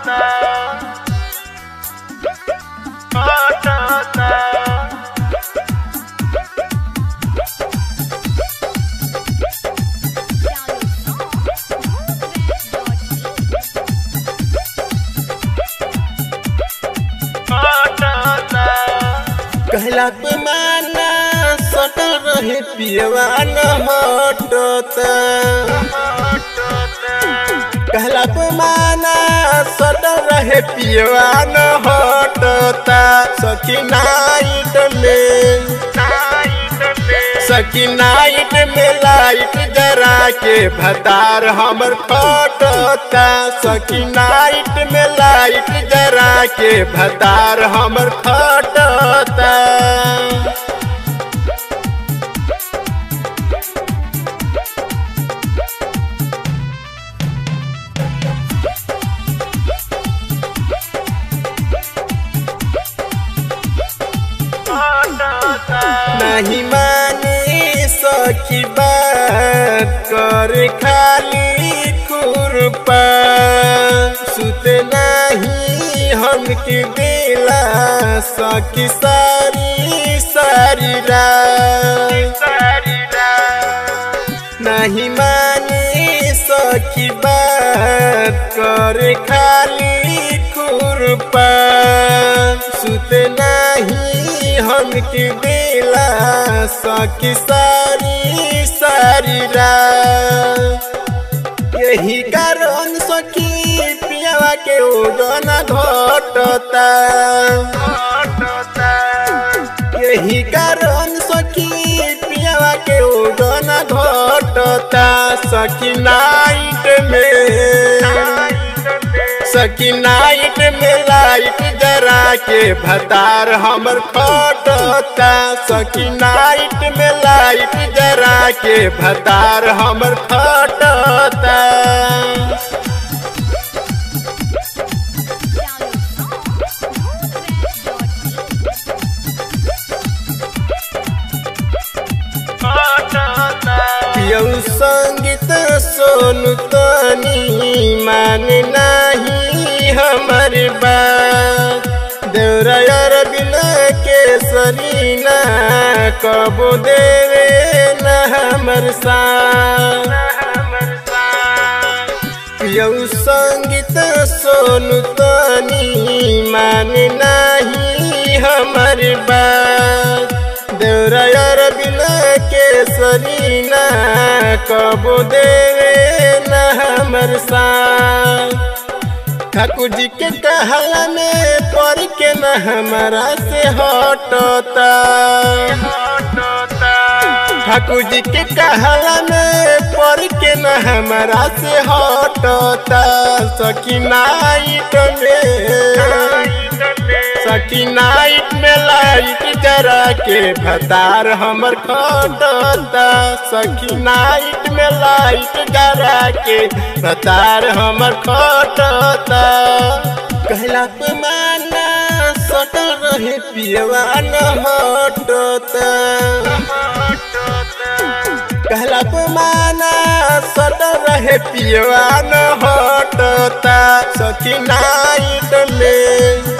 कहला पे माना सटल रहे पियवा न हटता कहला पे माना सटल रहे पियवा न हटता सखी नाइट में सखी नाइट में लाइट जरा के भतार हमर फटता सखी नाइट में लाइट जरा के भतार हमर फटता नहीं मानी सखी बात कर खाली खुरपा सुत नहीं हमके दिला सखी सारी सारी रात नहीं मानी सखी बात कर खाली खुरपा सुत नहीं हमके दिला सखी सारी सारी रात यही कारण सखी पियावा के ओजन घटता यही कारण सखी पियावा के ओजन घटता सखी नाइट में सखी नाइट में लाइट जरा के भतार हमर फटता सखी नाइट में लाइट जरा के भतार हमर फटता यौ संगीत सोनु तनी मान नहीं हमर बात देवरायर बिना के सरीना कबो देवे न हमर साथ यौ संगीत सोनु तनी मान नहीं हमर बात देवरायर बिना के सरीना कबो देवे न हमर साथ ठाकुर जी के कहला में पढ़ के न हमारा से हटता ठाकुर जी के कहला में पढ़ के न हमारा से हटता सखी नाइट में सखी नाइट में लाइट जरा के भतार हमर खटता सखी नाइट में लाइट जरा के भतार हमर खटता कहला पे माना सटल रहे पियवा न हटता कहला पे माना सटल रहे पियवा न हटता सखी नाइट में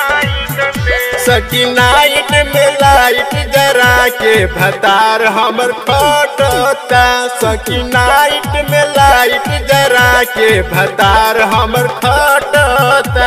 सखी नाइट में लाइट जरा के भतार हमर फटता सखी नाइट में लाइट जरा के भतार हमर फटता